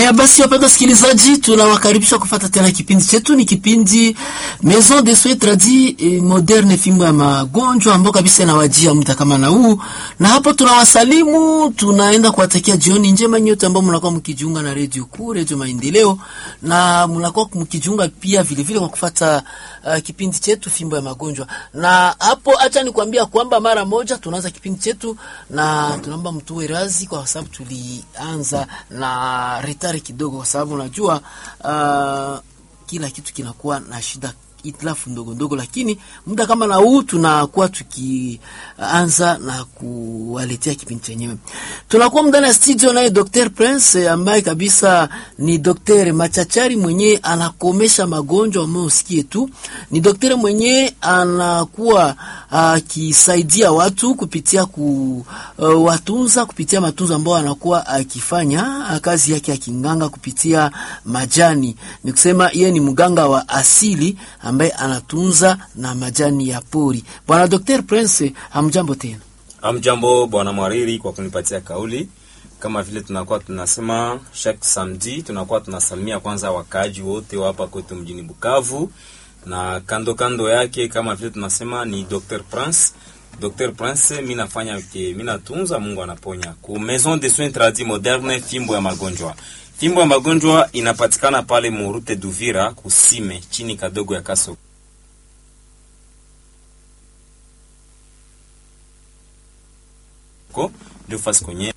Haya basi, wapenda wasikilizaji, tunawakaribisha kufata tena kipindi chetu. Ni kipindi Maison de Soins Tradis eh, Moderne, fimbo ya magonjwa ambao kabisa inawajia muda kama na huu, na hapo tunawasalimu, tunaenda kuwatakia jioni njema nyote ambao mnakuwa mkijiunga na redio kuu, redio Maendeleo, na mnakuwa mkijiunga pia vile vile kwa kufata uh, kipindi chetu fimbo ya magonjwa. Na hapo acha nikwambia kwamba mara moja tunaanza kipindi chetu, na tunaomba mtuwe razi kwa sababu tulianza na retari kidogo, kwa sababu unajua uh, kila kitu kinakuwa na shida itilafu ndogo ndogo, lakini muda kama na huu tunakuwa tukianza na kuwaletea kipindi chenyewe. Tunakuwa ndani ya studio naye Dr. Prince ambaye kabisa ni daktari machachari mwenye anakomesha magonjwa ambayo usikie tu. Ni daktari mwenye anakuwa akisaidia uh, watu kupitia ku uh, watunza kupitia matunzo ambayo anakuwa akifanya uh, kazi yake ya kinganga kupitia majani. Ni kusema yeye ni mganga wa asili ambaye anatunza na majani ya pori. Bwana Dr. Prince, hamjambo tena. Hamjambo bwana Mwariri kwa kunipatia kauli. Kama vile tunakuwa tunasema chaque samedi, tunakuwa tunasalimia kwanza wakaaji wote wa hapa kwetu mjini Bukavu, na kando kando yake kama vile tunasema ni Dr. Prince. Dr. Prince, mimi nafanya ke mimi natunza, Mungu anaponya. Ku Maison de Soins Tradis Moderne, fimbo ya magonjwa. Fimbo ya magonjwa inapatikana pale Murute Duvira, kusime chini kadogo ya Kaso. Ko ndio fasi kwenye